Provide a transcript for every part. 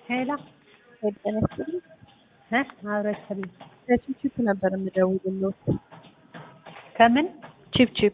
ሄሎ ጤና ይስጥልኝ። እ አብረሽልኝ ከቺፕቺፕ ነበር የምደውልልዎት። ከምን ቺፕቺፕ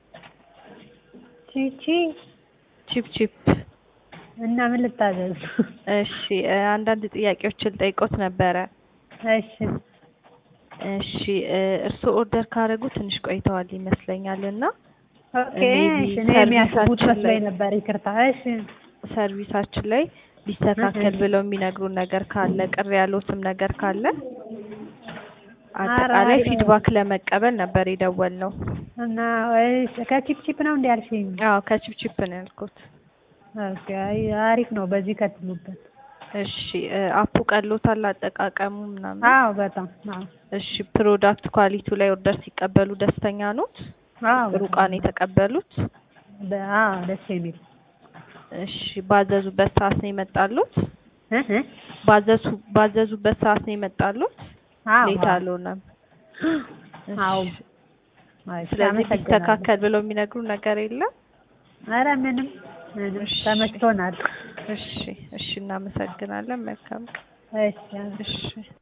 ቺቺ ቺፕቺፕ እና ምን ልታዘዝ? እሺ እ አንዳንድ ጥያቄዎችን ጠይቆት ነበረ። እሺ እሺ እ እርስዎ ኦርደር ካደረጉ ትንሽ ቆይተዋል ይመስለኛል እና ኦኬ ሜቢ እሺ እኔ የሚያስቡት ሰርቪሳችን መስሎኝ ላይ- ነበር። ይቅርታ። እሺ ሰርቪሳችን ላይ ሊስተካከል እህ። ብለው የሚነግሩን ነገር ካለ ቅር ያሉትም ነገር ካለ ኧረ አጠቃላይ አይ- ፊድባክ ለመቀበል ነበር የደወልነው። እና እሺ ከቺፕቺፕ ነው እንዴ ያልሽኝ? አዎ ከቺፕቺፕ ነው ያልኩት። ኦኬ አይ አሪፍ ነው። በዚህ ቀጥሉበት። እሺ እ አፑ ቀሎታል አጠቃቀሙ ምናምን? አዎ በጣም አዎ እሺ ፕሮዳክት ኳሊቲው ላይ ኦርደር ሲቀበሉ ደስተኛ ኖት? አዎ ጥሩ እቃ ነው የተቀበሉት? በ- አዎ ደስ የሚል እሺ ባዘዙበት ሰዓት ነው የመጣሉት? እ እ ባዘዙ ባዘዙበት ሰዓት ነው የመጣሉት? አዎ ሌት አዎ አልሆነም። እሺ። አዎ እሺ ስለዚህ አመሰግናለሁ። ቢስተካከል ብለው የሚነግሩ ነገር የለም? ኧረ ምንም ምንም እሺ። ተመችቶናል። እሺ እሺ እናመሰግናለን። መልካም እሺ እሺ